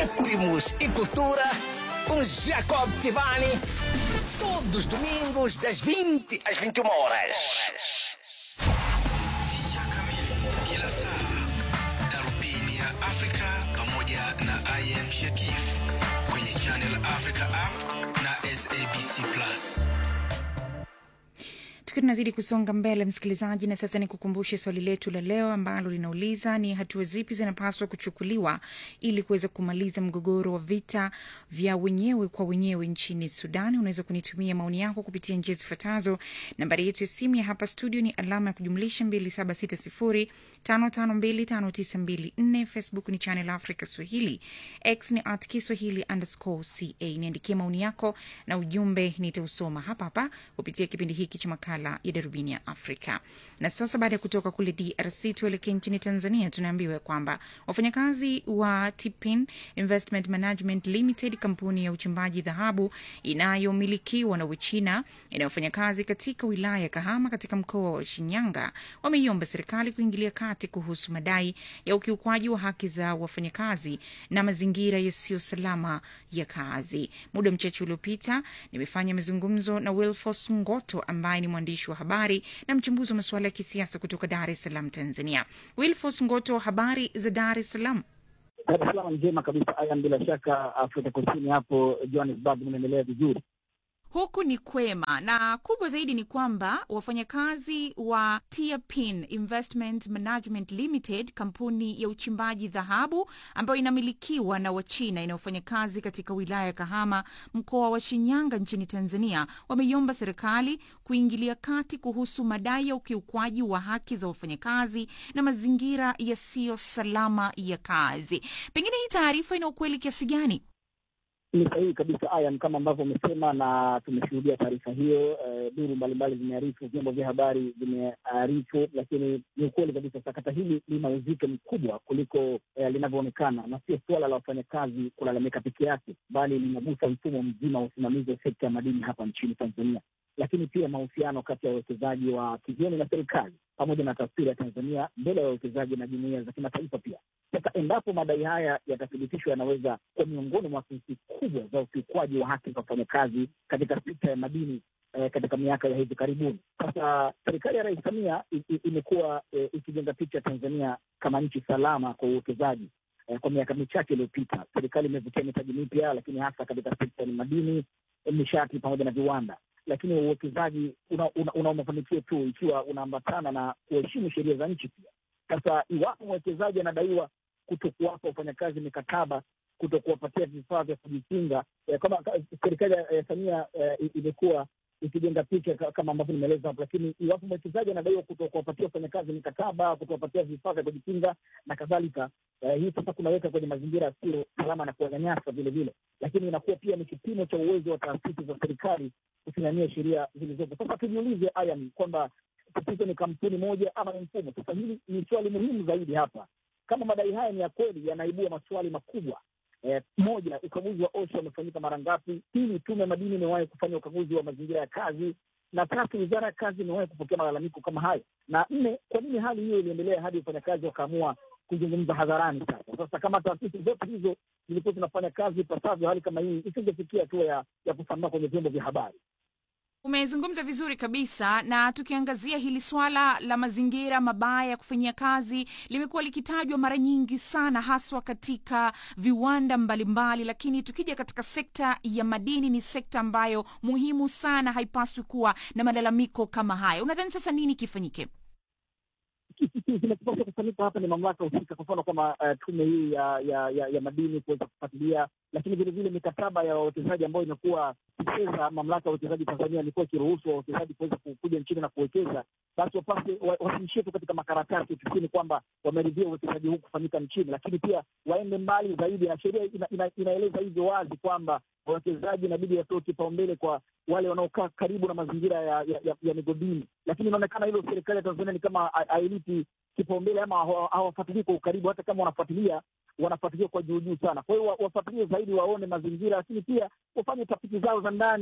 ritmos e cultura com Jacob Tivani. Todos os domingos, das 20 às 21 horas. Picha kamili kila saa, darubini ya Afrika pamoja na IM Shakif kwenye Channel Africa app na SABC Plus. tukiwa tunazidi kusonga mbele msikilizaji na sasa ni kukumbushe swali letu la leo ambalo linauliza ni hatua zipi zinapaswa kuchukuliwa ili kuweza kumaliza mgogoro wa vita vya wenyewe kwa wenyewe nchini sudan unaweza kunitumia maoni yako kupitia njia zifuatazo nambari yetu ya simu ya hapa studio ni alama ya kujumlisha 2760 552594 facebook ni channel africa swahili x ni at kiswahili underscore ca niandikie maoni yako na ujumbe nitausoma hapa hapa kupitia kipindi hiki cha makala ya darubini ya afrika na sasa baada ya kutoka kule drc tuelekee nchini tanzania tunaambiwa kwamba wafanyakazi wa tipin investment management limited kampuni ya uchimbaji dhahabu inayomilikiwa na uchina inayofanya kazi katika wilaya ya kahama katika mkoa wa shinyanga wameiomba serikali kuingilia kati kuhusu madai ya ukiukwaji wa haki za wafanyakazi na mazingira yasiyo salama ya kazi muda mchache uliopita nimefanya mazungumzo na wilfos ngoto ambaye ni mwandishi wa habari na mchambuzi wa masuala ya kisiasa kutoka dar es salaam tanzania wilfos ngoto habari za dar es salaam Dar es Salaam njema kabisa. Aya, bila shaka Afrika Kusini hapo Johannesburg mnaendelea vizuri. huku ni kwema na kubwa zaidi ni kwamba wafanyakazi wa Tiapin Investment Management Limited, kampuni ya uchimbaji dhahabu ambayo inamilikiwa na Wachina inayofanya kazi katika wilaya ya Kahama, mkoa wa Shinyanga nchini Tanzania, wameiomba serikali kuingilia kati kuhusu madai ya ukiukwaji wa haki za wafanyakazi na mazingira yasiyo salama ya kazi. Pengine hii taarifa ina ukweli kiasi gani? Ni sahihi kabisa Ayan, kama ambavyo umesema na tumeshuhudia taarifa hiyo. Eh, duru mbalimbali zimearifu, vyombo vya habari vimearifu, lakini ni ukweli kabisa sakata hili lina uzito mkubwa kuliko eh, linavyoonekana, na sio suala la wafanyakazi kulalamika peke yake, bali linagusa mfumo mzima wa usimamizi wa sekta ya madini hapa nchini Tanzania, lakini pia mahusiano kati ya wawekezaji wa kigeni na serikali pamoja na taswira ya Tanzania mbele ya wawekezaji na jumuiya za kimataifa pia. Sasa endapo madai haya yatathibitishwa, yanaweza kuwa miongoni mwa kesi kubwa za ukiukwaji wa haki za wafanyakazi katika sekta ya madini eh, katika miaka ya hivi karibuni. Sasa serikali ya Rais Samia i- i- imekuwa eh, ikijenga picha ya Tanzania kama nchi salama kwa uwekezaji. Eh, kwa miaka michache iliyopita serikali imevutia mitaji mipya, lakini hasa katika sekta ya madini, eh, nishati pamoja na viwanda lakini uwekezaji una, una, una mafanikio tu ikiwa unaambatana na kuheshimu sheria za nchi pia. Sasa iwapo mwekezaji anadaiwa kuto kuwapa wafanyakazi mikataba, kuto kuwapatia vifaa vya kujikinga, eh, kama ka- serikali ya eh, Samia eh, i- imekuwa ikijenga picha ka- kama ambavyo nimeeleza hapo, lakini iwapo mwekezaji anadaiwa kuto kuwapatia wafanyakazi mikataba, kutowapatia vifaa vya kujikinga na kadhalika, eh, hii sasa kunaweka kwenye mazingira yasiyo salama na kuwanyanyasa vile vile, lakini inakuwa pia ni kipimo cha uwezo wa taasisi za serikali kusimamia sheria zilizopo. Sasa tujiulize Ayan, kwamba tatizo ni kampuni moja ama ni mfumo? Sasa hili ni swali muhimu zaidi hapa. Kama madai haya ni ya kweli, yanaibua maswali makubwa. Eh, moja, ukaguzi wa OSHA umefanyika mara ngapi? Pili, tume ya madini imewahi kufanya ukaguzi wa mazingira ya kazi? Na tatu, wizara ya kazi imewahi kupokea malalamiko kama hayo? Na nne, kwa nini hali hiyo iliendelea hadi wafanyakazi wakaamua kuzungumza hadharani? Sasa sasa, kama taasisi zote hizo zilikuwa zinafanya kazi ipasavyo, hali kama hii isingefikia hatua ya, ya kusambaa kwenye vyombo vya habari. Umezungumza vizuri kabisa, na tukiangazia hili swala la mazingira mabaya ya kufanyia kazi limekuwa likitajwa mara nyingi sana, haswa katika viwanda mbalimbali, lakini tukija katika sekta ya madini, ni sekta ambayo muhimu sana, haipaswi kuwa na malalamiko kama haya. Unadhani sasa nini kifanyike? kinachopaswa kufanyika hapa ni mamlaka husika, kwa mfano kama uh, tume hii ya, ya, ya, ya madini kuweza kufuatilia, lakini vile vile mikataba ya wawekezaji ambayo imekuwa kicheza, mamlaka ya uwekezaji Tanzania ilikuwa ikiruhusu wawekezaji kuweza kuja nchini na kuwekeza, basi wapase wa- wasiishie tu katika makaratasi ofisini kwamba wameridhia uwekezaji huu kufanyika nchini, lakini pia waende mbali zaidi, na sheria ina, ina, inaeleza hivyo wazi kwamba wawekezaji inabidi watoe kipaumbele kwa wale wanaokaa karibu na mazingira ya, ya, ya, ya migodini, lakini inaonekana hilo serikali ya Tanzania ni kama ha- hailipi kipaumbele ama hawa- hawafuatilii kwa ukaribu. Hata kama wanafuatilia, wanafuatilia kwa juu juu sana. Kwa hiyo wa- wafuatilie zaidi, waone mazingira, lakini pia wafanye tafiti zao za ndani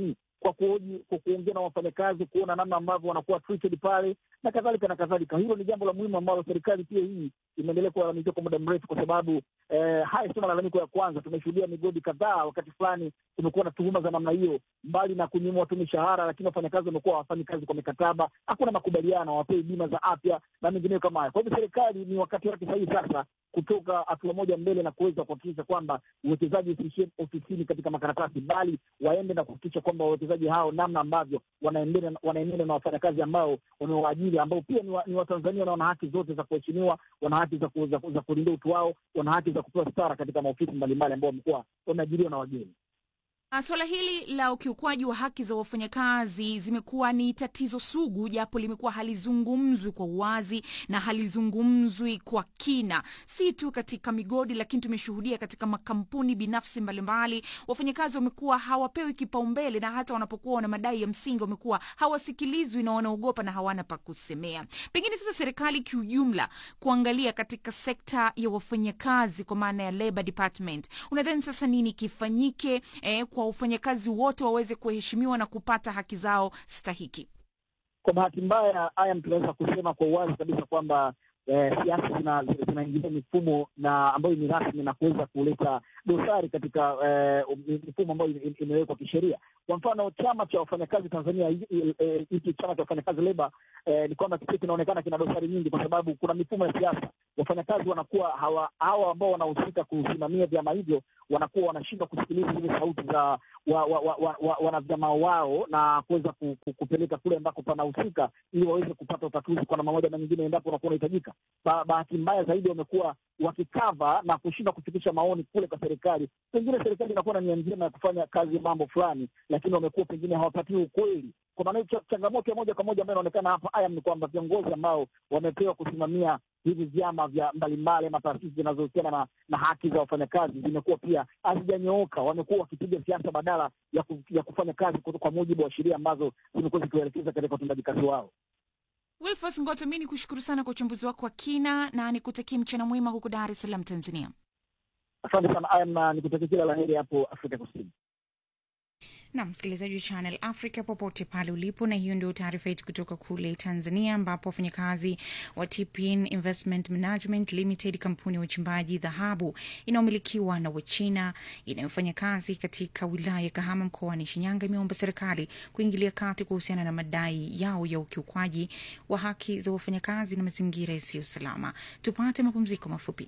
kwa kuhoji, kwa kuongea na wafanyakazi, kuona namna ambavyo wanakuwa treated pale na kadhalika na kadhalika. Hilo ni jambo la muhimu ambalo serikali pia hii imeendelea kulalamikia kwa muda mrefu, kwa sababu eh, haya sio malalamiko ya kwanza. Tumeshuhudia migodi kadhaa, wakati fulani kumekuwa na tuhuma za namna hiyo, mbali na kunyimwa watu mishahara, lakini wafanyakazi wamekuwa hawafanyi kazi kwa mikataba, hakuna makubaliano, hawapewi bima za afya na mengineyo kama haya. Kwa hivyo serikali ni wakati wake sahihi sasa kutoka hatua moja mbele na kuweza kuhakikisha kwamba uwekezaji usiishie ofisini katika makaratasi, bali waende na kuhakikisha kwamba wawekezaji hao namna ambavyo wanaendana wanaendana na wafanyakazi ambao wamewaajiri ambao pia ni, wa, ni Watanzania na wana haki zote za kuheshimiwa, wana haki za, ku, za, za kulinda utu wao, wana haki za kupewa stara katika maofisi mbalimbali ambao wamekuwa wameajiriwa na wageni. Uh, Suala hili la ukiukwaji wa haki za wafanyakazi zimekuwa ni tatizo sugu, japo limekuwa halizungumzwi kwa uwazi na halizungumzwi kwa kina, si tu katika migodi, lakini tumeshuhudia katika makampuni binafsi mbalimbali, wafanyakazi wamekuwa hawapewi kipaumbele, na hata wanapokuwa wana madai ya msingi wamekuwa hawasikilizwi na wanaogopa na hawana pa kusemea. Pengine sasa serikali kiujumla kuangalia katika sekta ya wafanyakazi kwa maana ya labor department, unadhani sasa nini kifanyike eh, kwa wafanyakazi wote waweze kuheshimiwa na kupata haki zao stahiki? Kwa bahati mbaya, haya tunaweza kusema kwa uwazi kabisa kwamba eh, siasa zina- zina- zinaingilia mifumo na ambayo ni rasmi na kuweza kuleta dosari katika eh, mifumo ambayo ime- imewekwa kisheria. Kwa mfano chama cha wafanyakazi Tanzania, hi- hi- eh, hiki chama cha wafanyakazi leba eh, ni kwamba kile kinaonekana kina dosari nyingi, kwa sababu kuna mifumo ya siasa. Wafanyakazi wanakuwa hawa hawa ambao wanahusika kusimamia vyama hivyo wanakuwa wanashindwa kusikiliza zile sauti za wa, wa, wa, wa, wa, wanavyama wao na kuweza ku, ku, kupeleka kule ambako panahusika ili waweze kupata utatuzi kwa namna moja na nyingine endapo unakuwa unahitajika. Ba, bahati mbaya zaidi wamekuwa wakikava na kushindwa kufikisha maoni kule kwa serikali. Pengine serikali inakuwa na nia njema ya kufanya kazi mambo fulani, lakini wamekuwa pengine hawapatii ukweli. Kwa maana hiyo, cha- changamoto ya moja kwa moja ambayo inaonekana hapa aya ni kwamba viongozi ambao wamepewa kusimamia hivi vyama vya mbalimbali ama taasisi zinazohusiana na, na haki za wafanyakazi zimekuwa pia hazijanyooka. Wamekuwa wakipiga siasa badala ya, ku, ya kufanya kazi kwa, kwa mujibu wa sheria ambazo zimekuwa zikiwaelekeza katika utendaji kazi wao. Wilfos Ngoto, mi ni kushukuru sana kwa uchambuzi wako wa kina na nikutakia mchana mwema huko Dar es Salaam, Tanzania. Asante sana aya, na nikutakia kila la heri hapo Afrika Kusini. na msikilizaji wa Channel Africa popote pale ulipo, na hiyo ndio taarifa yetu kutoka kule Tanzania, ambapo wafanyakazi wa TPN Investment Management Limited, kampuni ya uchimbaji dhahabu inayomilikiwa na Wachina inayofanya kazi katika wilaya ya Kahama mkoani Shinyanga, imeomba serikali kuingilia kati kuhusiana na madai yao ya ukiukwaji wa haki za wafanyakazi na mazingira yasiyo salama. Tupate mapumziko mafupi.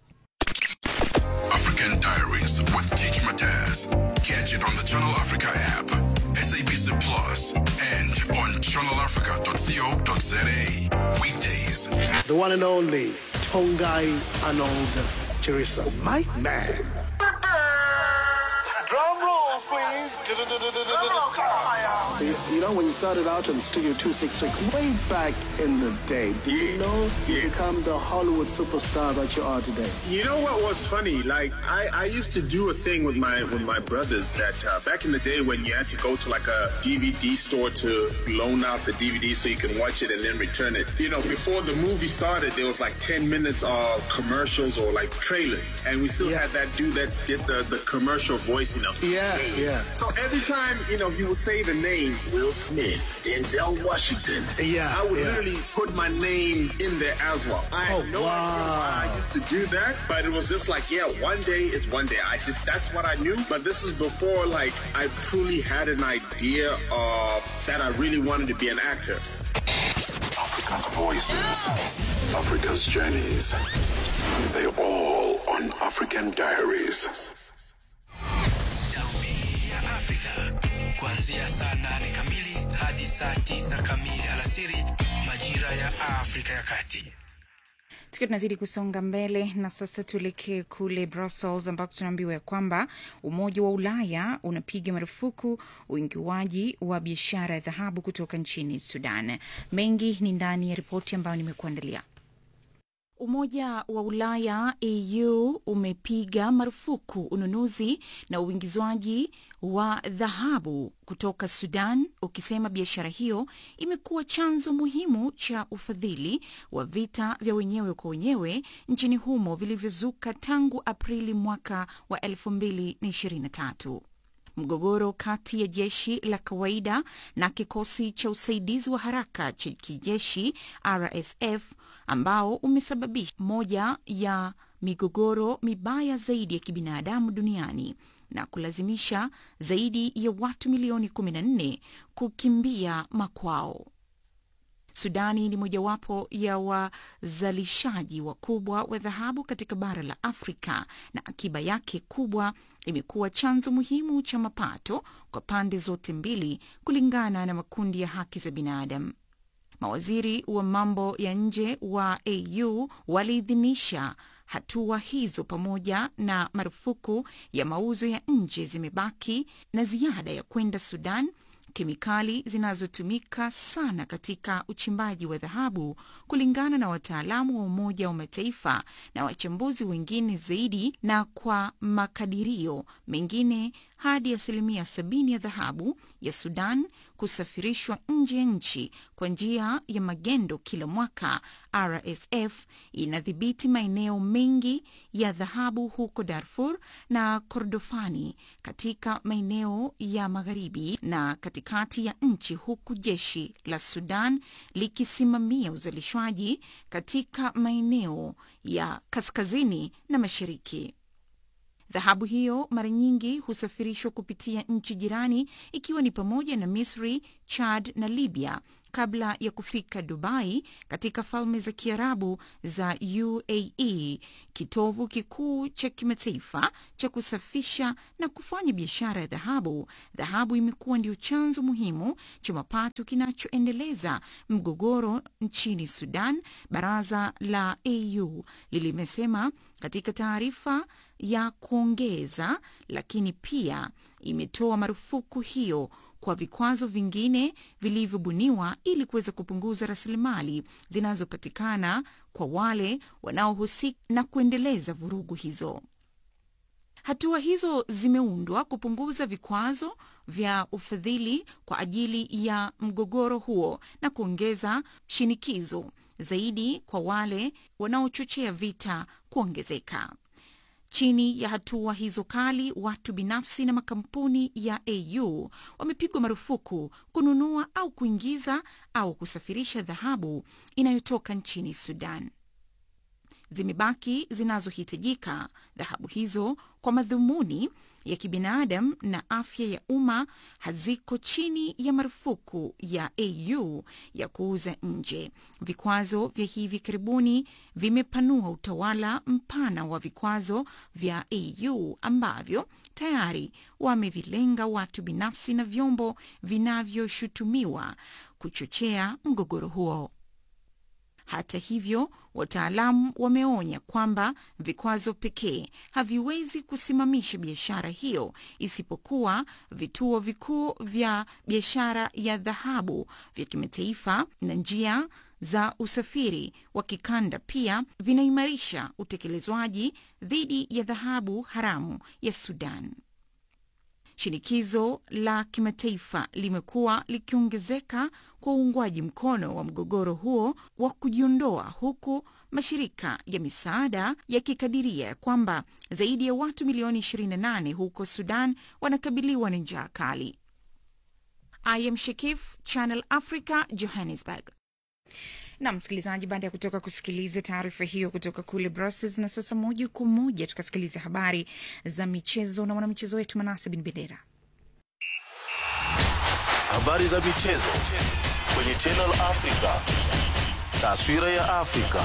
African Diaries with Teach Mataz. Catch it on the Channel Africa app, SABC Plus, and on channelafrica.co.za. Weekdays. the one and only Tongai Arnold Chirisa. My man. Drum roll, please. You, you know, when you started out on Studio 266 way back in the day, do you know you become the Hollywood superstar that you are today? You know what was funny? Like I, I used to do a thing with my with my brothers that uh, back in the day when you had to go to like a DVD store to loan out the DVD so you can watch it and then return it. You know, before the movie started, there was like ten minutes of commercials or like trailers, and we still Yeah. had that dude that did the the commercial voice. You know. Yeah, yeah. So every time you know he would say the name Will Smith, Denzel Washington. Yeah, I would yeah. literally put my name in there as well. I had Oh, no idea why I wow. used to do that, but it was just like, yeah, one day is one day. I just that's what I knew. But this is before like I truly had an idea of that I really wanted to be an actor. Africa's voices, Africa's journeys. They all on African Diaries. Darubini ya Afrika kuanzia saa nane kamili hadi saa tisa kamili alasiri majira ya Afrika ya Kati. tukiwa tunazidi kusonga mbele na sasa tuelekee kule brussels ambako tunaambiwa ya kwamba umoja wa ulaya unapiga marufuku uingiwaji wa biashara ya dhahabu kutoka nchini sudan mengi ni ndani ya ripoti ambayo nimekuandalia Umoja wa Ulaya EU umepiga marufuku ununuzi na uingizwaji wa dhahabu kutoka Sudan, ukisema biashara hiyo imekuwa chanzo muhimu cha ufadhili wa vita vya wenyewe kwa wenyewe nchini humo vilivyozuka tangu Aprili mwaka wa 2023. mgogoro kati ya jeshi la kawaida na kikosi cha usaidizi wa haraka cha kijeshi RSF ambao umesababisha moja ya migogoro mibaya zaidi ya kibinadamu duniani na kulazimisha zaidi ya watu milioni 14 kukimbia makwao. Sudani ni mojawapo ya wazalishaji wakubwa wa dhahabu katika bara la Afrika na akiba yake kubwa imekuwa chanzo muhimu cha mapato kwa pande zote mbili, kulingana na makundi ya haki za binadamu. Mawaziri wa mambo ya nje wa AU waliidhinisha hatua hizo pamoja na marufuku ya mauzo ya nje zimebaki na ziada ya kwenda Sudan kemikali zinazotumika sana katika uchimbaji wa dhahabu, kulingana na wataalamu wa Umoja wa Mataifa na wachambuzi wengine zaidi, na kwa makadirio mengine hadi asilimia sabini ya dhahabu ya Sudan kusafirishwa nje ya nchi kwa njia ya magendo kila mwaka. RSF inadhibiti maeneo mengi ya dhahabu huko Darfur na Kordofani katika maeneo ya magharibi na katikati ya nchi, huku jeshi la Sudan likisimamia uzalishwaji katika maeneo ya kaskazini na mashariki. Dhahabu hiyo mara nyingi husafirishwa kupitia nchi jirani ikiwa ni pamoja na Misri, Chad na Libya kabla ya kufika Dubai katika Falme za Kiarabu za UAE, kitovu kikuu cha kimataifa cha kusafisha na kufanya biashara ya dhahabu. Dhahabu imekuwa ndio chanzo muhimu cha mapato kinachoendeleza mgogoro nchini Sudan, baraza la AU lilimesema katika taarifa ya kuongeza, lakini pia imetoa marufuku hiyo kwa vikwazo vingine vilivyobuniwa ili kuweza kupunguza rasilimali zinazopatikana kwa wale wanaohusika na kuendeleza vurugu hizo. Hatua hizo zimeundwa kupunguza vikwazo vya ufadhili kwa ajili ya mgogoro huo na kuongeza shinikizo zaidi kwa wale wanaochochea vita kuongezeka. Chini ya hatua hizo kali, watu binafsi na makampuni ya AU wamepigwa marufuku kununua au kuingiza au kusafirisha dhahabu inayotoka nchini Sudan. Zimebaki zinazohitajika dhahabu hizo kwa madhumuni ya kibinadamu na afya ya umma haziko chini ya marufuku ya AU ya kuuza nje. Vikwazo vya hivi karibuni vimepanua utawala mpana wa vikwazo vya AU ambavyo tayari wamevilenga watu binafsi na vyombo vinavyoshutumiwa kuchochea mgogoro huo. Hata hivyo, wataalamu wameonya kwamba vikwazo pekee haviwezi kusimamisha biashara hiyo, isipokuwa vituo vikuu vya biashara ya dhahabu vya kimataifa na njia za usafiri wa kikanda pia vinaimarisha utekelezwaji dhidi ya dhahabu haramu ya Sudan. Shinikizo la kimataifa limekuwa likiongezeka kwa uungwaji mkono wa mgogoro huo wa kujiondoa, huku mashirika ya misaada yakikadiria kwamba zaidi ya watu milioni 28 huko Sudan wanakabiliwa na njaa kali. I am Shakif, Channel Africa, Johannesburg. na msikilizaji, baada ya kutoka kusikiliza taarifa hiyo kutoka kule Brussels, na sasa moja kwa moja tukasikiliza habari za michezo na mwanamichezo wetu Manase Bin Bendera. Habari za michezo kwenye Channel Africa. Taswira ya Afrika.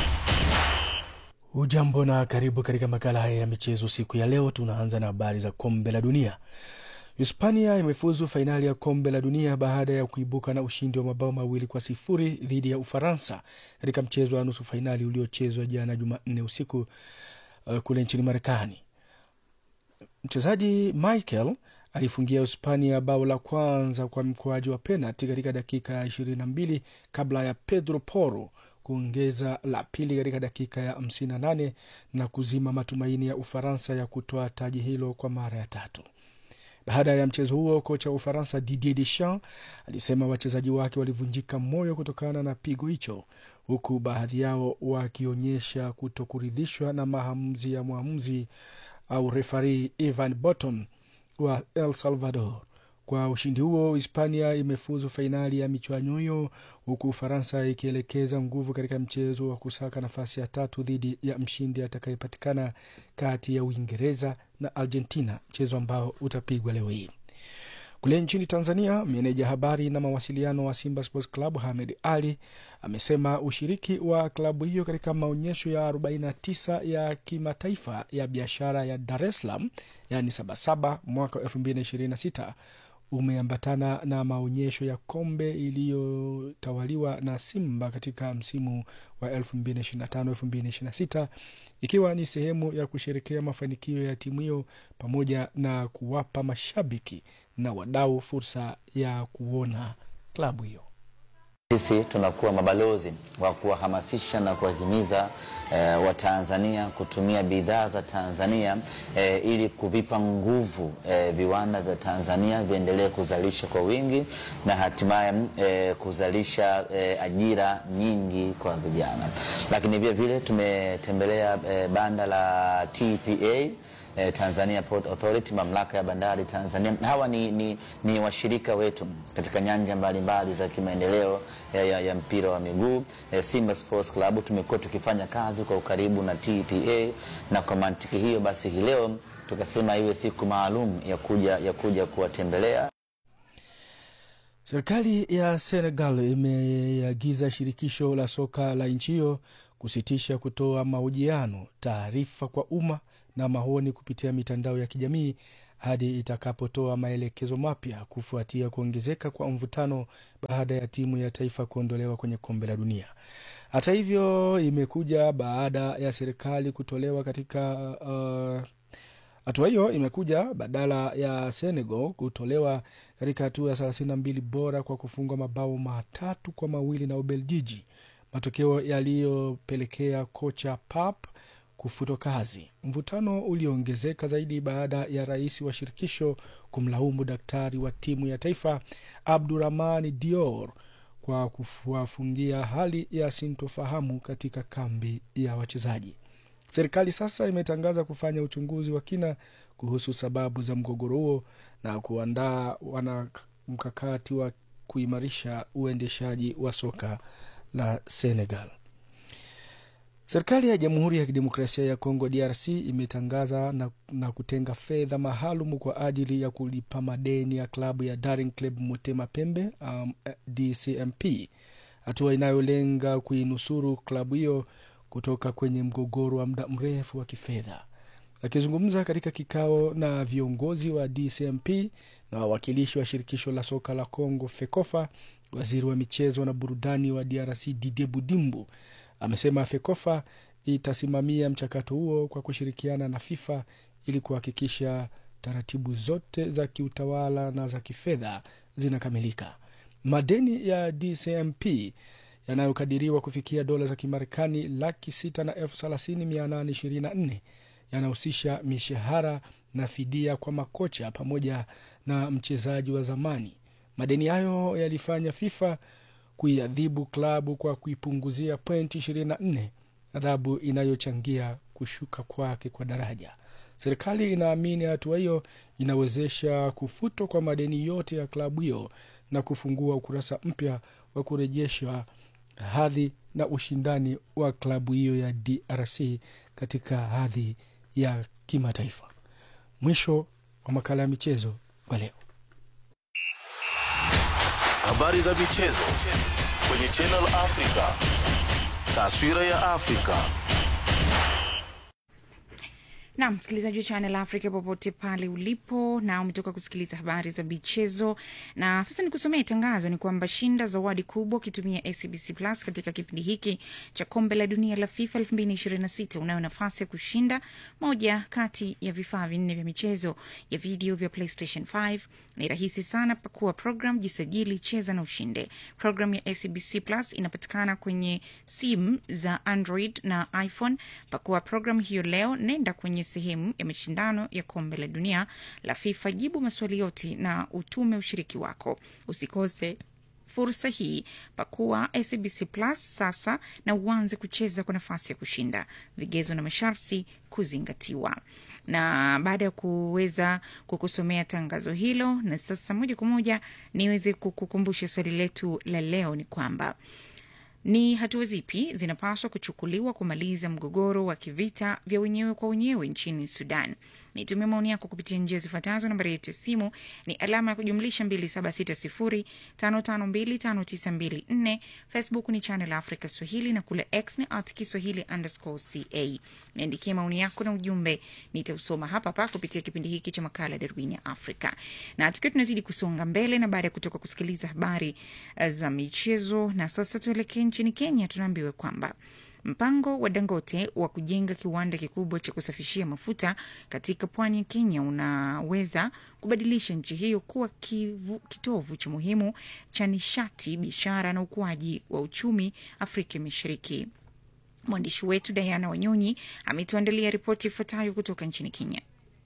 Ujambo na karibu katika makala haya ya michezo siku ya leo. Tunaanza na habari za kombe la dunia. Hispania imefuzu fainali ya kombe la dunia baada ya kuibuka na ushindi wa mabao mawili kwa sifuri dhidi ya Ufaransa katika mchezo wa nusu fainali uliochezwa jana Jumanne usiku uh, kule nchini Marekani. Mchezaji Michael alifungia Hispania bao la kwanza kwa mkoaji wa penalti katika dakika ya ishirini na mbili kabla ya Pedro Porro kuongeza la pili katika dakika ya hamsini na nane na kuzima matumaini ya Ufaransa ya kutoa taji hilo kwa mara ya tatu. Baada ya mchezo huo, kocha wa Ufaransa Didier Deschamps alisema wachezaji wake walivunjika moyo kutokana na pigo hicho, huku baadhi yao wakionyesha kutokuridhishwa na maamuzi ya mwamuzi au refari Ivan Boton wa El Salvador. Kwa ushindi huo, Hispania imefuzu fainali ya michuano hiyo, huku Ufaransa ikielekeza nguvu katika mchezo wa kusaka nafasi ya tatu dhidi ya mshindi atakayepatikana kati ya Uingereza na Argentina, mchezo ambao utapigwa leo hii. Kule nchini Tanzania, meneja habari na mawasiliano wa Simba Sports Club Hamed Ali amesema ushiriki wa klabu hiyo katika maonyesho ya 49 ya kimataifa ya biashara ya Dar es Salaam yaani Sabasaba mwaka 2026 umeambatana na maonyesho ya kombe iliyotawaliwa na Simba katika msimu wa 2025-2026 ikiwa ni sehemu ya kusherekea mafanikio ya timu hiyo pamoja na kuwapa mashabiki na wadau fursa ya kuona klabu hiyo. Sisi tunakuwa mabalozi wa kuwahamasisha na kuwahimiza eh, Watanzania kutumia bidhaa za Tanzania eh, ili kuvipa nguvu eh, viwanda vya Tanzania viendelee kuzalisha kwa wingi na hatimaye eh, kuzalisha eh, ajira nyingi kwa vijana. Lakini vile vile tumetembelea eh, banda la TPA eh, Tanzania Port Authority, mamlaka ya bandari Tanzania. Hawa ni, ni, ni washirika wetu katika nyanja mbalimbali za kimaendeleo ya, ya, ya mpira wa miguu. Eh, Simba Sports Club tumekuwa tukifanya kazi kwa ukaribu na TPA, na kwa mantiki hiyo basi hii leo tukasema iwe siku maalum ya kuja, ya kuja kuwatembelea. Serikali ya Senegal imeagiza shirikisho la soka la nchi hiyo kusitisha kutoa mahojiano, taarifa kwa umma na maoni kupitia mitandao ya kijamii hadi itakapotoa maelekezo mapya kufuatia kuongezeka kwa mvutano baada ya timu ya taifa kuondolewa kwenye kombe la dunia. Hata hivyo, imekuja baada ya serikali kutolewa katika uh, hatua hiyo imekuja badala ya Senegal kutolewa katika hatua ya thelathini na mbili bora kwa kufungwa mabao matatu kwa mawili na Ubeljiji, matokeo yaliyopelekea kocha Pap kufutwa kazi. Mvutano ulioongezeka zaidi baada ya rais wa shirikisho kumlaumu daktari wa timu ya taifa Abdurahmani Dior kwa kuwafungia hali ya sintofahamu katika kambi ya wachezaji. Serikali sasa imetangaza kufanya uchunguzi wa kina kuhusu sababu za mgogoro huo na kuandaa wana mkakati wa kuimarisha uendeshaji wa soka la Senegal. Serikali ya Jamhuri ya Kidemokrasia ya Kongo DRC imetangaza na, na kutenga fedha maalum kwa ajili ya kulipa madeni ya klabu ya Daring Club Motema Pembe um, DCMP, hatua inayolenga kuinusuru klabu hiyo kutoka kwenye mgogoro wa muda mrefu wa kifedha. Akizungumza katika kikao na viongozi wa DCMP na wawakilishi wa shirikisho la soka la Kongo FEKOFA, waziri wa michezo na burudani wa DRC Didier Budimbu amesema FEKOFA itasimamia mchakato huo kwa kushirikiana na FIFA ili kuhakikisha taratibu zote za kiutawala na za kifedha zinakamilika. Madeni ya DCMP yanayokadiriwa kufikia dola za Kimarekani laki sita na elfu thelathini mia nane ishirini na nne yanahusisha mishahara na fidia kwa makocha pamoja na mchezaji wa zamani. Madeni hayo yalifanya FIFA kuiadhibu klabu kwa kuipunguzia pointi 24, adhabu inayochangia kushuka kwake kwa daraja. Serikali inaamini hatua hiyo inawezesha kufutwa kwa madeni yote ya klabu hiyo na kufungua ukurasa mpya wa kurejesha hadhi na ushindani wa klabu hiyo ya DRC katika hadhi ya kimataifa. Mwisho wa makala ya michezo kwa leo. Habari za michezo kwenye Channel Africa. Taswira ya Afrika. na msikilizaji wa Channel Africa popote pale ulipo, na umetoka kusikiliza habari za michezo, na sasa ni kusomea tangazo. Ni kwamba shinda zawadi kubwa ukitumia SABC Plus katika kipindi hiki cha kombe la dunia la FIFA 2026. Unayo nafasi ya kushinda moja kati ya vifaa vinne vya michezo ya video vya PlayStation 5. Ni rahisi sana, pakua program, jisajili, cheza na ushinde. Program ya SABC Plus inapatikana kwenye simu za Android na iPhone. Pakua program hiyo leo, nenda kwenye sehemu ya mashindano ya kombe la dunia la FIFA, jibu maswali yote na utume ushiriki wako. Usikose fursa hii, pakua SABC Plus sasa na uanze kucheza kwa nafasi ya kushinda. Vigezo na masharti kuzingatiwa. Na baada ya kuweza kukusomea tangazo hilo, na sasa moja kwa moja niweze kukukumbusha swali letu la leo ni kwamba ni hatua zipi zinapaswa kuchukuliwa kumaliza mgogoro wa kivita vya wenyewe kwa wenyewe nchini Sudan? Nitumia maoni yako kupitia njia zifuatazo. Nambari yetu ya simu ni alama ya kujumlisha 2760552594. Facebook ni Channel Africa Swahili na kule X ni at Kiswahili underscore ca. Niandikie maoni yako na ujumbe, nitausoma hapa hapa kupitia kipindi hiki cha makala ya Darubini ya Afrika. Na tukiwa tunazidi kusonga mbele, na baada ya kutoka kusikiliza habari uh, za michezo, na sasa tuelekee nchini Kenya. Tunaambiwa kwamba Mpango wa Dangote wa kujenga kiwanda kikubwa cha kusafishia mafuta katika pwani ya Kenya unaweza kubadilisha nchi hiyo kuwa kivu, kitovu cha muhimu cha nishati, biashara na ukuaji wa uchumi Afrika Mashariki. Mwandishi wetu Diana Wanyonyi ametuandalia ripoti ifuatayo kutoka nchini Kenya.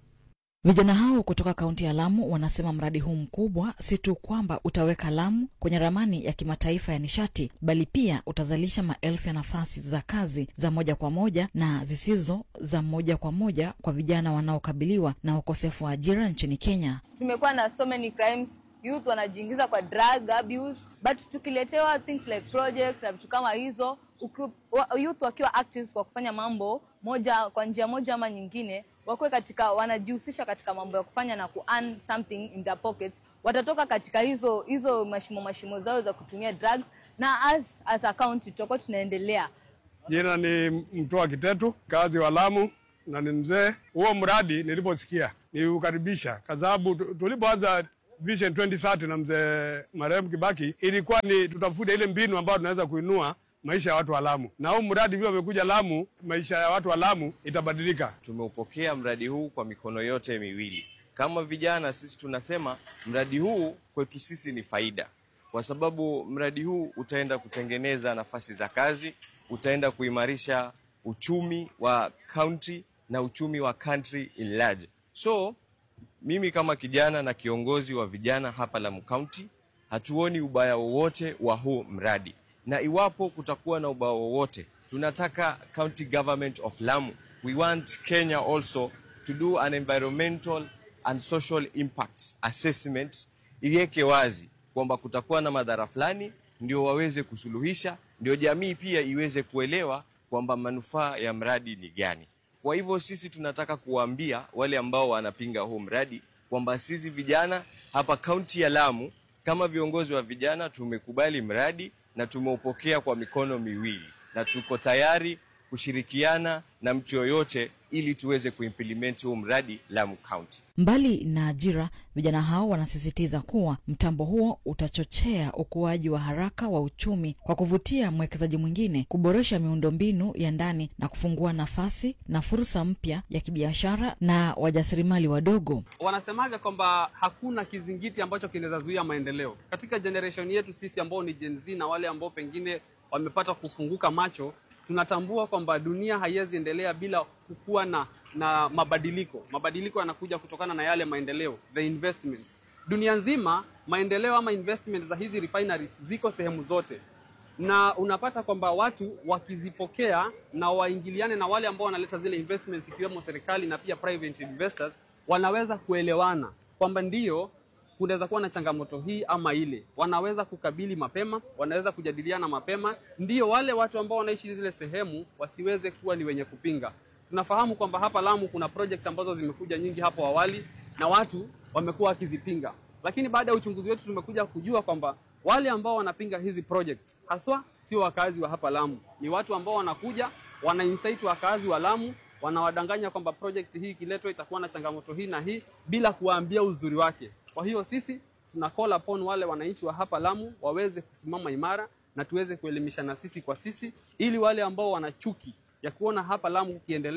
Vijana hao kutoka kaunti ya Lamu wanasema mradi huu mkubwa si tu kwamba utaweka Lamu kwenye ramani ya kimataifa ya nishati, bali pia utazalisha maelfu ya nafasi za kazi za moja kwa moja na zisizo za moja kwa moja kwa vijana wanaokabiliwa na ukosefu wa ajira nchini Kenya. Tumekuwa na so many crimes, youth wanajiingiza kwa drug abuse, but tukiletewa things like projects na vitu kama hizo uki, wa, youth wakiwa active kwa kufanya mambo moja kwa njia moja ama nyingine, wakuwe katika wanajihusisha katika mambo ya kufanya na ku earn something in their pockets, watatoka katika hizo hizo mashimo mashimo zao za kutumia drugs, na as as a county tutakuwa tunaendelea. Jina ni Mtoa Kitetu, kazi wa Lamu na ni mzee. Huo mradi niliposikia niukaribisha, kwa sababu tulipoanza Vision 2030 na mzee marehemu Kibaki, ilikuwa ni tutafute ile mbinu ambayo tunaweza kuinua maisha ya watu wa Lamu, na huu mradi vile umekuja Lamu, maisha ya watu wa Lamu itabadilika. Tumeupokea mradi huu kwa mikono yote miwili. Kama vijana sisi tunasema mradi huu kwetu sisi ni faida, kwa sababu mradi huu utaenda kutengeneza nafasi za kazi, utaenda kuimarisha uchumi wa county na uchumi wa country in large. So mimi kama kijana na kiongozi wa vijana hapa Lamu County, hatuoni ubaya wowote wa huu mradi na iwapo kutakuwa na ubao wowote, tunataka county government of Lamu, we want Kenya also to do an environmental and social impact assessment, iweke wazi kwamba kutakuwa na madhara fulani, ndio waweze kusuluhisha, ndio jamii pia iweze kuelewa kwamba manufaa ya mradi ni gani. Kwa hivyo sisi tunataka kuwaambia wale ambao wanapinga huu mradi kwamba sisi vijana hapa kaunti ya Lamu kama viongozi wa vijana tumekubali mradi na tumeupokea kwa mikono miwili na tuko tayari kushirikiana na mtu yoyote ili tuweze kuimplement huu mradi Lamu County. Mbali na ajira, vijana hao wanasisitiza kuwa mtambo huo utachochea ukuaji wa haraka wa uchumi kwa kuvutia mwekezaji mwingine, kuboresha miundombinu ya ndani na kufungua nafasi na fursa mpya ya kibiashara na wajasiriamali wadogo. Wanasemaga kwamba hakuna kizingiti ambacho kinaweza zuia maendeleo katika generation yetu sisi ambao ni Gen Z na wale ambao pengine wamepata kufunguka macho tunatambua kwamba dunia haiwezi endelea bila kukuwa na, na mabadiliko. Mabadiliko yanakuja kutokana na yale maendeleo, the investments. Dunia nzima maendeleo ama investment za hizi refineries ziko sehemu zote, na unapata kwamba watu wakizipokea na waingiliane na wale ambao wanaleta zile investments, ikiwemo serikali na pia private investors, wanaweza kuelewana kwamba ndiyo kunaweza kuwa na changamoto hii ama ile, wanaweza kukabili mapema, wanaweza kujadiliana mapema, ndio wale watu ambao wanaishi zile sehemu wasiweze kuwa ni wenye kupinga. Tunafahamu kwamba hapa Lamu kuna projects ambazo zimekuja nyingi hapo awali na watu wamekuwa wakizipinga, lakini baada ya uchunguzi wetu tumekuja kujua kwamba wale ambao wanapinga hizi project haswa sio wakazi wa hapa Lamu, ni watu ambao wanakuja wana insight wakazi wa Lamu wanawadanganya kwamba project hii ikiletwa itakuwa na changamoto hii na hii bila kuwaambia uzuri wake. Kwa hiyo sisi tuna call upon wale wananchi wa hapa Lamu waweze kusimama imara na tuweze kuelimishana sisi kwa sisi, ili wale ambao wana chuki ya kuona hapa Lamu kukiendelea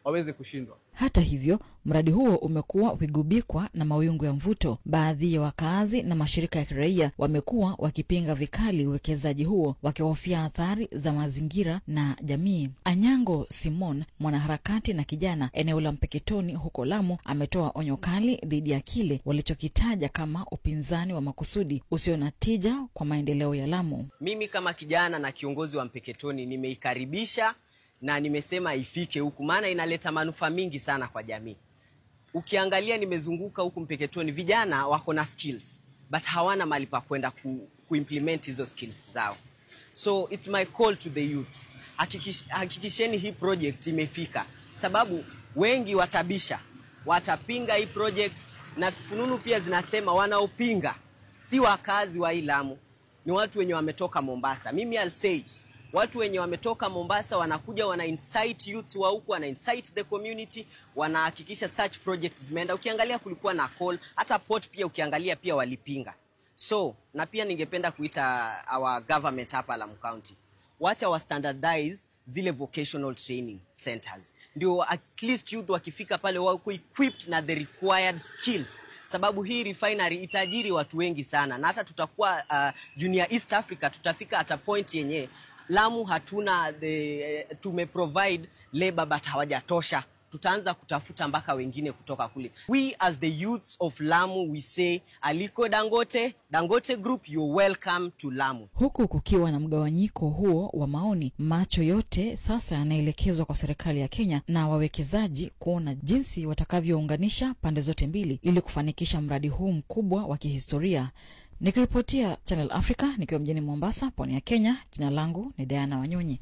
waweze kushindwa. Hata hivyo, mradi huo umekuwa ukigubikwa na mawingu ya mvuto. Baadhi ya wakazi na mashirika ya kiraia wamekuwa wakipinga vikali uwekezaji huo, wakihofia athari za mazingira na jamii. Anyango Simon, mwanaharakati na kijana eneo la Mpeketoni huko Lamu, ametoa onyo kali dhidi ya kile walichokitaja kama upinzani wa makusudi usio na tija kwa maendeleo ya Lamu. Mimi kama kijana na kiongozi wa Mpeketoni nimeikaribisha na nimesema ifike huku, maana inaleta manufaa mingi sana kwa jamii. Ukiangalia, nimezunguka huku Mpeketoni, vijana wako na skills but hawana mahali pa kwenda ku, kuimplement hizo skills zao, so it's my call to the youth, hakikish, hakikisheni hii project imefika, sababu wengi watabisha, watapinga hii project, na fununu pia zinasema wanaopinga si wakazi wa hii Lamu, ni watu wenye wametoka Mombasa. Mimi I'll say it. Watu wenye wametoka Mombasa wanakuja wana incite youth wa huku, wana incite the community, wanahakikisha such projects zimeenda. Ukiangalia kulikuwa na call, hata port pia ukiangalia pia walipinga. So na pia ningependa kuita our government hapa Lamu County, wacha wa standardize zile vocational training centers, ndio at least youth wakifika pale wako equipped na the required skills sababu hii refinery itajiri watu wengi sana, na hata tutakuwa uh, junior East Africa tutafika at a point yenye Lamu hatuna the, tume provide labor but hawajatosha, tutaanza kutafuta mpaka wengine kutoka kule. We as the youths of Lamu we say Aliko Dangote, Dangote Group you're welcome to Lamu. Huku kukiwa na mgawanyiko huo wa maoni, macho yote sasa yanaelekezwa kwa serikali ya Kenya na wawekezaji kuona jinsi watakavyounganisha pande zote mbili ili kufanikisha mradi huu mkubwa wa kihistoria. Nikiripotia Channel Africa nikiwa mjini Mombasa, pwani ya Kenya. Jina langu ni Diana Wanyonyi.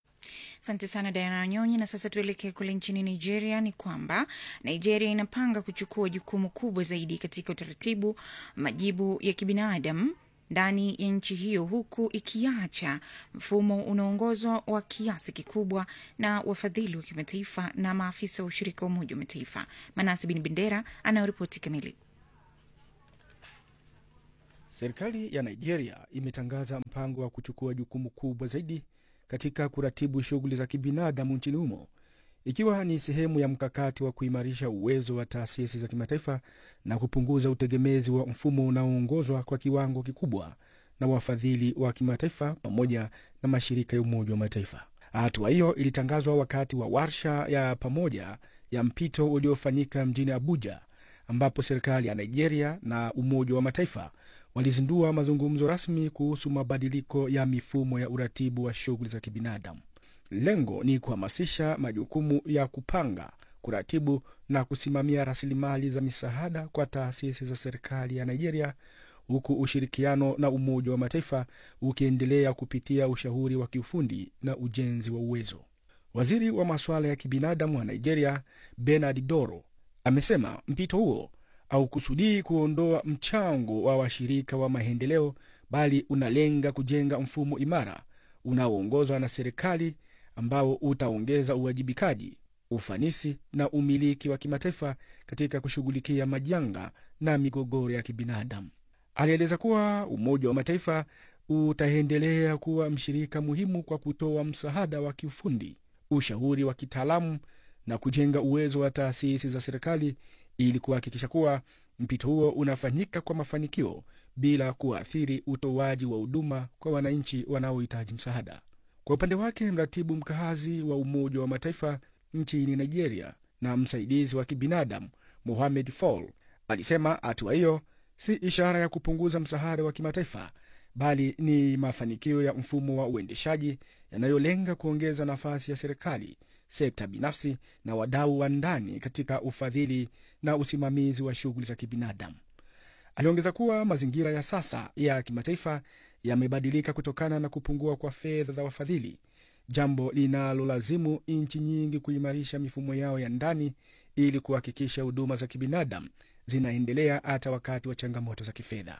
Asante sana Diana Wanyonyi. Na sasa tuelekee kule nchini Nigeria. Ni kwamba Nigeria inapanga kuchukua jukumu kubwa zaidi katika utaratibu majibu ya kibinadamu ndani ya nchi hiyo huku ikiacha mfumo unaoongozwa wa kiasi kikubwa na wafadhili wa kimataifa na maafisa wa ushirika wa Umoja wa Mataifa. Manasi Bin Bendera anayoripoti kamili. Serikali ya Nigeria imetangaza mpango wa kuchukua jukumu kubwa zaidi katika kuratibu shughuli za kibinadamu nchini humo, ikiwa ni sehemu ya mkakati wa kuimarisha uwezo wa taasisi za kimataifa na kupunguza utegemezi wa mfumo unaoongozwa kwa kiwango kikubwa na wafadhili wa kimataifa pamoja na mashirika ya Umoja wa Mataifa. Hatua hiyo ilitangazwa wakati wa warsha ya pamoja ya mpito uliofanyika mjini Abuja, ambapo serikali ya Nigeria na Umoja wa Mataifa walizindua mazungumzo rasmi kuhusu mabadiliko ya mifumo ya uratibu wa shughuli za kibinadamu. Lengo ni kuhamasisha majukumu ya kupanga, kuratibu na kusimamia rasilimali za misaada kwa taasisi za serikali ya Nigeria, huku ushirikiano na Umoja wa Mataifa ukiendelea kupitia ushauri wa kiufundi na ujenzi wa uwezo. Waziri wa masuala ya kibinadamu wa Nigeria, Bernard Doro, amesema mpito huo haukusudii kuondoa mchango wa washirika wa maendeleo, bali unalenga kujenga mfumo imara unaoongozwa na serikali ambao utaongeza uwajibikaji, ufanisi na umiliki wa kimataifa katika kushughulikia majanga na migogoro ya kibinadamu. Alieleza kuwa Umoja wa Mataifa utaendelea kuwa mshirika muhimu kwa kutoa msaada wa kiufundi, ushauri wa kitaalamu na kujenga uwezo wa taasisi za serikali ili kuhakikisha kuwa mpito huo unafanyika kwa mafanikio bila kuathiri utoaji wa huduma kwa wananchi wanaohitaji msaada. Kwa upande wake, mratibu mkazi wa Umoja wa Mataifa nchini Nigeria na msaidizi wa kibinadamu Mohamed Fall alisema hatua hiyo si ishara ya kupunguza msaada wa kimataifa, bali ni mafanikio ya mfumo wa uendeshaji yanayolenga kuongeza nafasi ya serikali, sekta binafsi na wadau wa ndani katika ufadhili na usimamizi wa shughuli za kibinadamu. Aliongeza kuwa mazingira ya sasa ya kimataifa yamebadilika kutokana na kupungua kwa fedha za wafadhili, jambo linalolazimu nchi nyingi kuimarisha mifumo yao ya ndani ili kuhakikisha huduma za kibinadamu zinaendelea hata wakati wa changamoto za kifedha.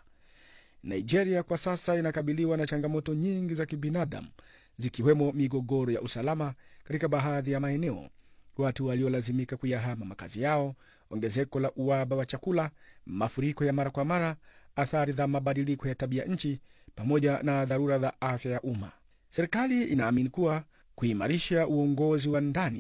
Nigeria kwa sasa inakabiliwa na changamoto nyingi za kibinadamu zikiwemo migogoro ya usalama katika baadhi ya maeneo, watu waliolazimika kuyahama makazi yao, ongezeko la uhaba wa chakula, mafuriko ya mara kwa mara, athari za mabadiliko ya tabia nchi, pamoja na dharura za afya ya umma. Serikali inaamini kuwa kuimarisha uongozi wa ndani,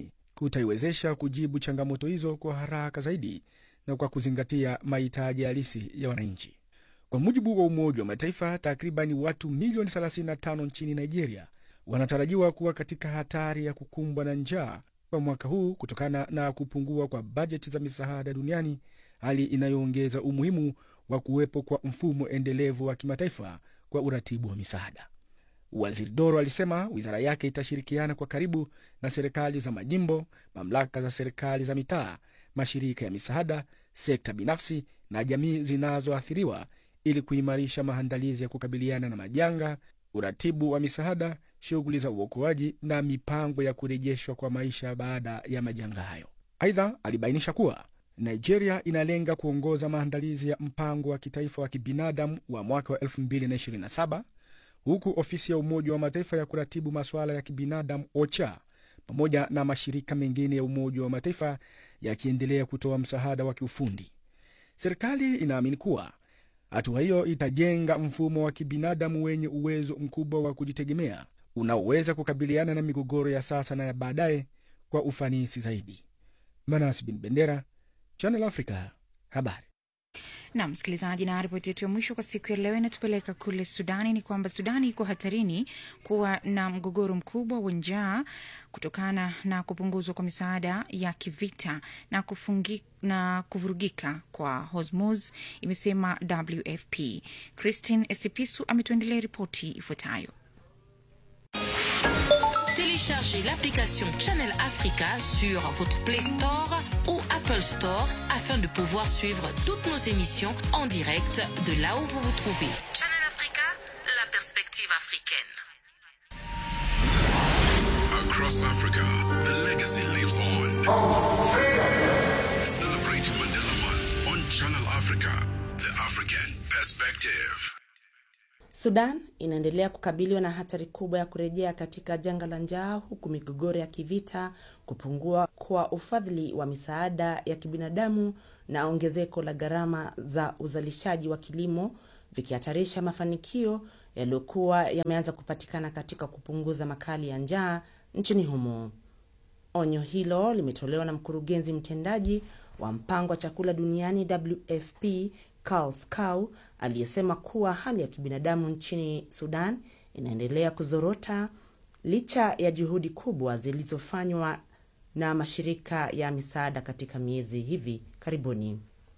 kutaiwezesha kujibu changamoto hizo kwa haraka zaidi na kwa kuzingatia mahitaji halisi ya wananchi. Kwa mujibu wa Umoja wa Mataifa, takribani watu milioni 35 nchini Nigeria wanatarajiwa kuwa katika hatari ya kukumbwa na njaa kwa mwaka huu kutokana na kupungua kwa bajeti za misaada duniani, hali inayoongeza umuhimu wa kuwepo kwa mfumo endelevu wa kimataifa kwa uratibu wa misaada. Waziri Doro alisema wizara yake itashirikiana kwa karibu na serikali za majimbo, mamlaka za serikali za mitaa, mashirika ya misaada, sekta binafsi na jamii zinazoathiriwa ili kuimarisha maandalizi ya kukabiliana na majanga, uratibu wa misaada, shughuli za uokoaji na mipango ya kurejeshwa kwa maisha baada ya majanga hayo. Aidha, alibainisha kuwa Nigeria inalenga kuongoza maandalizi ya mpango wa kitaifa wa kibinadamu wa mwaka wa 2027 huku ofisi ya Umoja wa Mataifa ya kuratibu masuala ya kibinadamu OCHA pamoja na mashirika mengine ya Umoja wa Mataifa yakiendelea kutoa msaada wa kiufundi. Serikali inaamini kuwa hatua hiyo itajenga mfumo wa kibinadamu wenye uwezo mkubwa wa kujitegemea unaoweza kukabiliana na migogoro ya sasa na ya baadaye kwa ufanisi zaidi. Manas Bin Bendera, Channel Africa, habari. na msikilizaji, na ripoti yetu ya mwisho kwa siku ya leo inatupeleka kule Sudani. Ni kwamba Sudani iko hatarini kuwa na mgogoro mkubwa wa njaa kutokana na kupunguzwa kwa misaada ya kivita na, kufungi, na kuvurugika kwa Hormuz, imesema WFP. Christine Esipisu ametuendelea ripoti ifuatayo. Téléchargez l'application Channel Africa sur votre Play Store ou Apple Store afin de pouvoir suivre toutes nos émissions en direct de là où vous vous trouvez. Channel Africa, la perspective africaine. Across Africa, the legacy lives on. Celebrate Mandela Month on Channel Africa, the African perspective. Sudan inaendelea kukabiliwa na hatari kubwa ya kurejea katika janga la njaa huku migogoro ya kivita, kupungua kwa ufadhili wa misaada ya kibinadamu na ongezeko la gharama za uzalishaji wa kilimo vikihatarisha mafanikio yaliyokuwa yameanza kupatikana katika kupunguza makali ya njaa nchini humo. Onyo hilo limetolewa na mkurugenzi mtendaji wa mpango wa chakula duniani WFP Karl Skau aliyesema kuwa hali ya kibinadamu nchini Sudan inaendelea kuzorota licha ya juhudi kubwa zilizofanywa na mashirika ya misaada katika miezi hivi karibuni.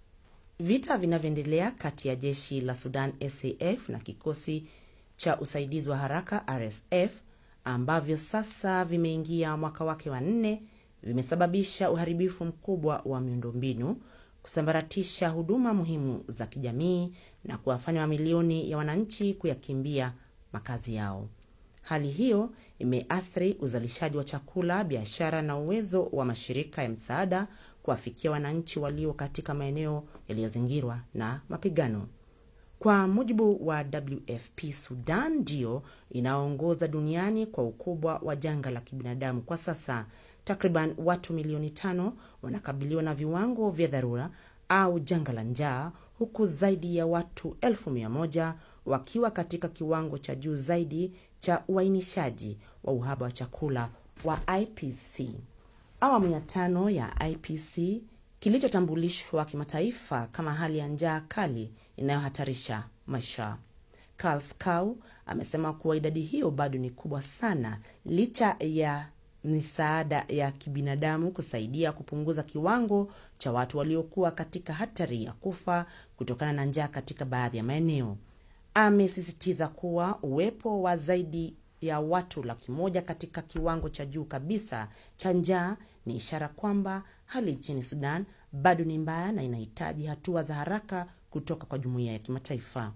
Vita vinavyoendelea kati ya jeshi la Sudan SAF na kikosi cha usaidizi wa haraka RSF ambavyo sasa vimeingia mwaka wake wa nne vimesababisha uharibifu mkubwa wa miundombinu kusambaratisha huduma muhimu za kijamii na kuwafanya mamilioni ya wananchi kuyakimbia makazi yao. Hali hiyo imeathiri uzalishaji wa chakula, biashara na uwezo wa mashirika ya msaada kuwafikia wananchi walio katika maeneo yaliyozingirwa na mapigano. Kwa mujibu wa WFP, Sudan ndiyo inaongoza duniani kwa ukubwa wa janga la kibinadamu kwa sasa. Takriban watu milioni tano wanakabiliwa na viwango vya dharura au janga la njaa, huku zaidi ya watu elfu mia moja wakiwa katika kiwango cha juu zaidi cha uainishaji wa uhaba wa chakula wa IPC. Awamu ya tano ya IPC kilichotambulishwa kimataifa kama hali ya njaa kali inayohatarisha maisha. Karl Skau amesema kuwa idadi hiyo bado ni kubwa sana licha ya misaada ya kibinadamu kusaidia kupunguza kiwango cha watu waliokuwa katika hatari ya kufa kutokana na njaa katika baadhi ya maeneo. Amesisitiza kuwa uwepo wa zaidi ya watu laki moja katika kiwango cha juu kabisa cha njaa ni ishara kwamba hali nchini Sudan bado ni mbaya na inahitaji hatua za haraka kutoka kwa jumuiya ya kimataifa.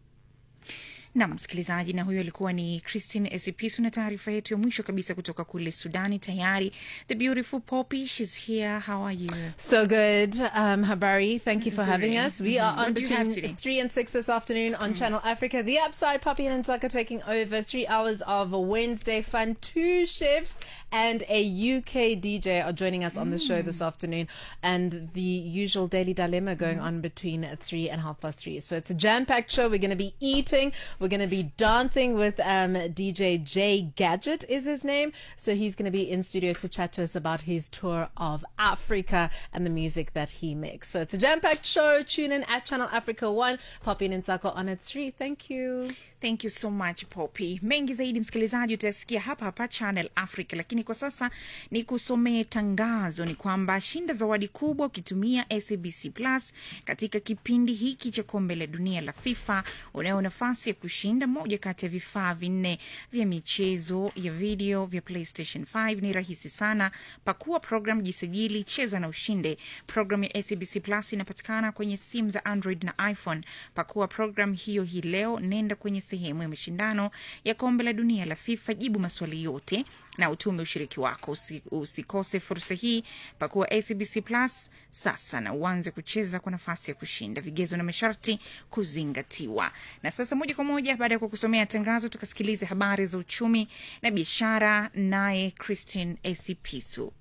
na msikilizaji, na huyo alikuwa ni Christine Esipisu na taarifa yetu ya mwisho kabisa kutoka kule Sudani. Tayari the beautiful Poppy, she's here. How are you? So good. Um, Habari, thank you for having Nzuri. us. We are Mhm. on What do you have between today? 3 and 6 this afternoon on Channel Africa. The Upside, Poppy and Nzaka taking over three hours of Wednesday fun. Two chefs and a UK DJ are joining us on the show this afternoon. And the usual daily dilemma going on between 3 and half past 3. So it's a jam packed show. We're going to be eating. We're going to be dancing with um, DJ J Gadget is his name. So he's going to be in studio to chat to us about his tour of Africa and the music that he makes. So it's a jam-packed show. Tune in at Channel Africa 1. Poppy and Nsako on at 3. Thank you. thank you so much poppy mengi zaidi msikilizaji utasikia hapa hapa channel africa lakini kwa sasa ni kusomee tangazo ni kwamba shinda zawadi kubwa ukitumia sabc plus katika kipindi hiki cha kombe la dunia la fifa unayo nafasi ya kushinda moja kati ya vifaa vinne vya michezo ya video vya playstation 5 ni rahisi sana pakua program jisajili cheza na ushinde program ya sabc plus inapatikana kwenye simu za android na iphone pakua program hiyo hii leo nenda kwenye sehemu ya mashindano ya kombe la dunia la fifa jibu maswali yote na utume ushiriki wako Usi, usikose fursa hii pakuwa acbc plus sasa na uanze kucheza kwa nafasi ya kushinda vigezo na masharti kuzingatiwa na sasa moja kwa moja baada ya kukusomea tangazo tukasikilize habari za uchumi na biashara naye christine esipisu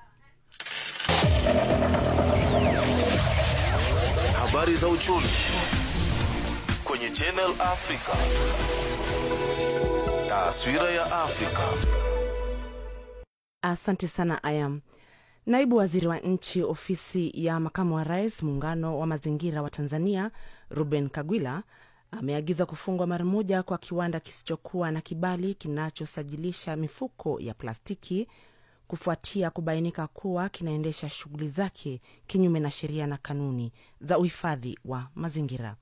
habari za uchumi kwenye Channel Africa. Taswira ya Afrika. Asante sana Ayam. Naibu waziri wa nchi ofisi ya makamu wa rais muungano wa mazingira wa Tanzania Ruben Kagwila ameagiza kufungwa mara moja kwa kiwanda kisichokuwa na kibali kinachosajilisha mifuko ya plastiki kufuatia kubainika kuwa kinaendesha shughuli zake kinyume na sheria na kanuni za uhifadhi wa mazingira.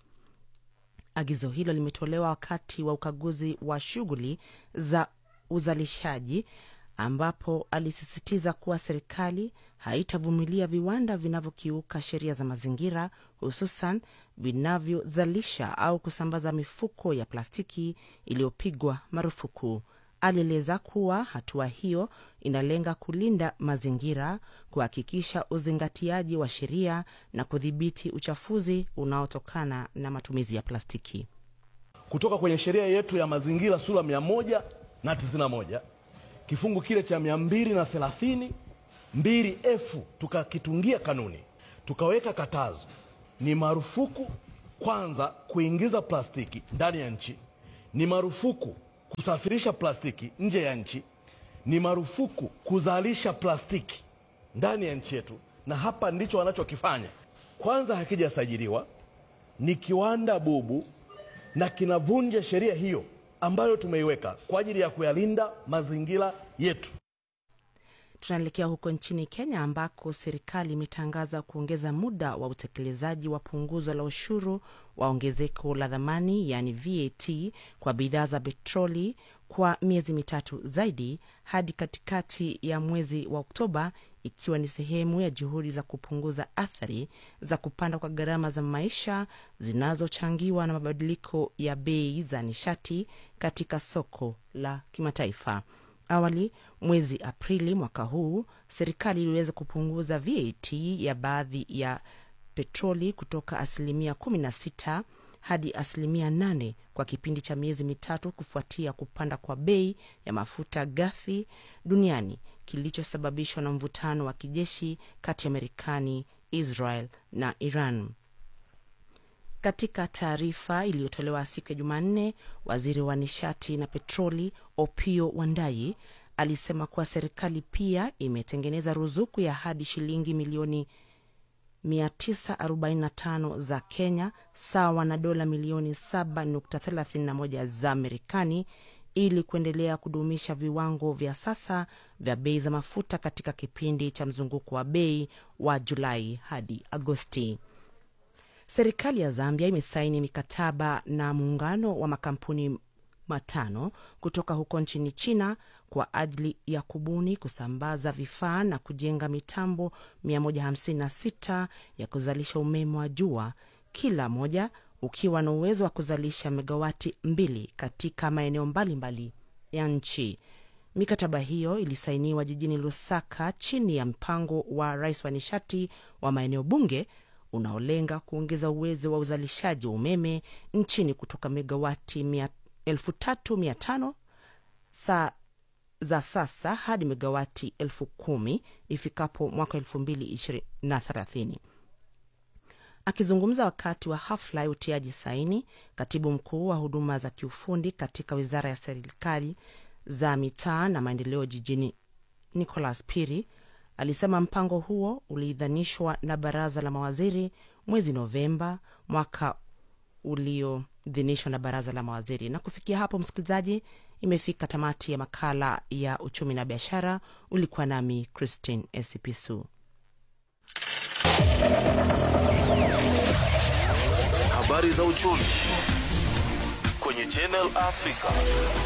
Agizo hilo limetolewa wakati wa ukaguzi wa shughuli za uzalishaji ambapo alisisitiza kuwa serikali haitavumilia viwanda vinavyokiuka sheria za mazingira hususan vinavyozalisha au kusambaza mifuko ya plastiki iliyopigwa marufuku. Alieleza kuwa hatua hiyo inalenga kulinda mazingira, kuhakikisha uzingatiaji wa sheria na kudhibiti uchafuzi unaotokana na matumizi ya plastiki. kutoka kwenye sheria yetu ya mazingira sura mia moja na tisini na moja kifungu kile cha mia mbili na thelathini mbili f tukakitungia kanuni tukaweka katazo ni marufuku kwanza kuingiza plastiki ndani ya nchi ni marufuku kusafirisha plastiki nje ya nchi ni marufuku kuzalisha plastiki ndani ya nchi yetu na hapa ndicho wanachokifanya kwanza hakijasajiliwa ni kiwanda bubu na kinavunja sheria hiyo ambayo tumeiweka kwa ajili ya kuyalinda mazingira yetu. Tunaelekea huko nchini Kenya ambako serikali imetangaza kuongeza muda wa utekelezaji wa punguzo la ushuru wa ongezeko la dhamani yaani VAT kwa bidhaa za petroli kwa miezi mitatu zaidi hadi katikati ya mwezi wa Oktoba, ikiwa ni sehemu ya juhudi za kupunguza athari za kupanda kwa gharama za maisha zinazochangiwa na mabadiliko ya bei za nishati katika soko la kimataifa. Awali mwezi Aprili mwaka huu serikali iliweza kupunguza VAT ya baadhi ya petroli kutoka asilimia 16 hadi asilimia 8 kwa kipindi cha miezi mitatu kufuatia kupanda kwa bei ya mafuta ghafi duniani kilichosababishwa na mvutano wa kijeshi kati ya Marekani, Israel na Iran. Katika taarifa iliyotolewa siku ya Jumanne, waziri wa nishati na petroli Opio Wandai alisema kuwa serikali pia imetengeneza ruzuku ya hadi shilingi milioni 945 za Kenya sawa na dola milioni 7.31 za Marekani ili kuendelea kudumisha viwango vya sasa vya bei za mafuta katika kipindi cha mzunguko wa bei wa Julai hadi Agosti. Serikali ya Zambia imesaini mikataba na muungano wa makampuni matano kutoka huko nchini China kwa ajili ya kubuni, kusambaza vifaa na kujenga mitambo 156 ya kuzalisha umeme wa jua, kila moja ukiwa na uwezo wa kuzalisha megawati mbili katika maeneo mbalimbali ya nchi. Mikataba hiyo ilisainiwa jijini Lusaka chini ya mpango wa rais wa nishati wa maeneo bunge unaolenga kuongeza uwezo wa uzalishaji wa umeme nchini kutoka megawati elfu tatu mia tano saa za sasa hadi megawati elfu kumi ifikapo mwaka elfu mbili na thelathini. Akizungumza wakati wa hafla ya utiaji saini, katibu mkuu wa huduma za kiufundi katika wizara ya serikali za mitaa na maendeleo jijini Nicholas Piri alisema mpango huo uliidhanishwa na baraza la mawaziri mwezi Novemba mwaka ulioidhinishwa na baraza la mawaziri. Na kufikia hapo, msikilizaji, imefika tamati ya makala ya uchumi na biashara. Ulikuwa nami Christine Esipisu. Habari za uchumi kwenye Channel Africa.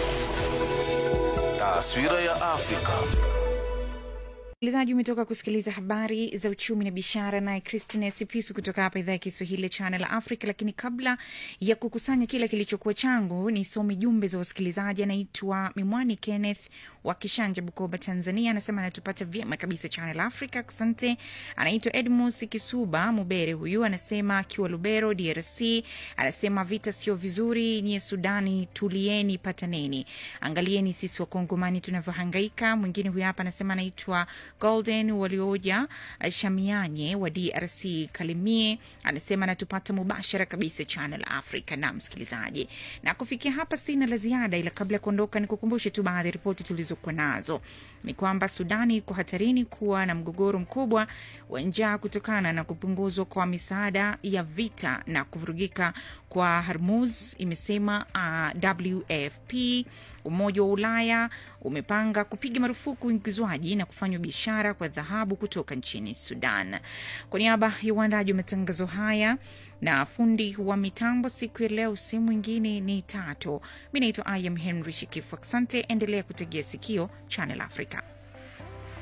Taswira ya Afrika. msikilizaji umetoka kusikiliza habari za uchumi na biashara naye christine sipisu kutoka hapa idhaa ya kiswahili ya channel africa lakini kabla ya kukusanya kile kilichokuwa changu nisome jumbe za wasikilizaji anaitwa mimwani kenneth wa kishanja bukoba tanzania anasema anatupata vyema kabisa channel africa asante anaitwa edmus kisuba mubere huyu anasema akiwa lubero drc anasema vita sio vizuri nyie sudani tulieni pataneni angalieni sisi wakongomani tunavyohangaika mwingine huyu hapa anasema anaitwa golden walioja eh, shamianye wa drc kalimie anasema anatupata mubashara kabisa channel africa na msikilizaji na kufikia hapa sina la ziada ila kabla ya kuondoka nikukumbushe tu baadhi ya ripoti tulizokuwa nazo ni kwamba sudani iko hatarini kuwa na mgogoro mkubwa wa njaa kutokana na kupunguzwa kwa misaada ya vita na kuvurugika kwa Hormuz, imesema uh, WFP. Umoja wa Ulaya umepanga kupiga marufuku uingizwaji na kufanywa biashara kwa dhahabu kutoka nchini Sudan. Kwa niaba ya uandaji wa matangazo haya na fundi wa mitambo siku ya leo, si mwingine ni Tato. Mi naitwa I am Henry Shikifu. Asante, endelea kutegea sikio Channel Africa.